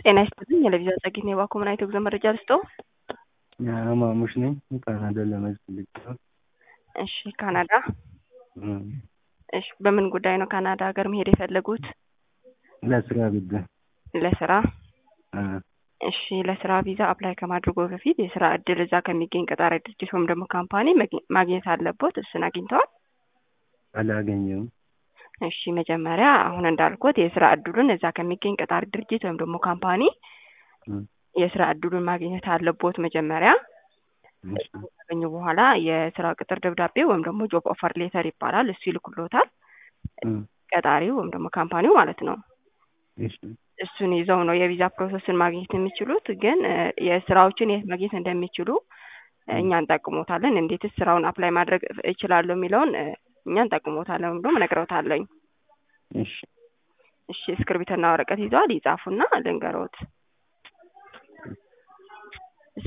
ጤና ይስጥልኝ የለቪዛ ጸጌት ነው የባኮ ምን አይነት የጉዞ መረጃ ልስጠው? አማሙሽ ነኝ ካናዳ ለመሄድ ፈልጌ ነው። እሺ ካናዳ እም፣ እሺ በምን ጉዳይ ነው ካናዳ ሀገር መሄድ የፈለጉት? ለስራ ጉዳይ ለስራ እ፣ እሺ ለስራ ቪዛ አፕላይ ከማድረጉ በፊት የስራ እድል እዛ ከሚገኝ ቀጣሪ ድርጅት ወይም ደግሞ ካምፓኒ መግ- ማግኘት አለቦት። እሱን አግኝተዋል? አላገኘሁም። እሺ መጀመሪያ አሁን እንዳልኩት የስራ እድሉን እዛ ከሚገኝ ቀጣሪ ድርጅት ወይም ደግሞ ካምፓኒ እም፣ የስራ እድሉን ማግኘት አለቦት መጀመሪያ። እሺ፣ ካገኙ በኋላ የስራ ቅጥር ደብዳቤ ወይም ደግሞ ጆብ ኦፈር ሌተር ይባላል። እሱ ይልኩሎታል እም፣ ቀጣሪው ወይም ደግሞ ካምፓኒው ማለት ነው። እሺ፣ እሱን ይዘው ነው የቪዛ ፕሮሰስን ማግኘት የሚችሉት። ግን እ፣ የስራዎችን የት ማግኘት እንደሚችሉ እ፣ እኛ እንጠቅሞታለን። እንዴትስ ስራውን አፕላይ ማድረግ እችላለሁ የሚለውን እ፣ እኛ እንጠቅሞታለን ወይም ደግሞ እነግረውታለኝ። እሺ፣ እሺ እስክርቢትና ወረቀት ይዘዋል? ይጻፉና ልንገሮት።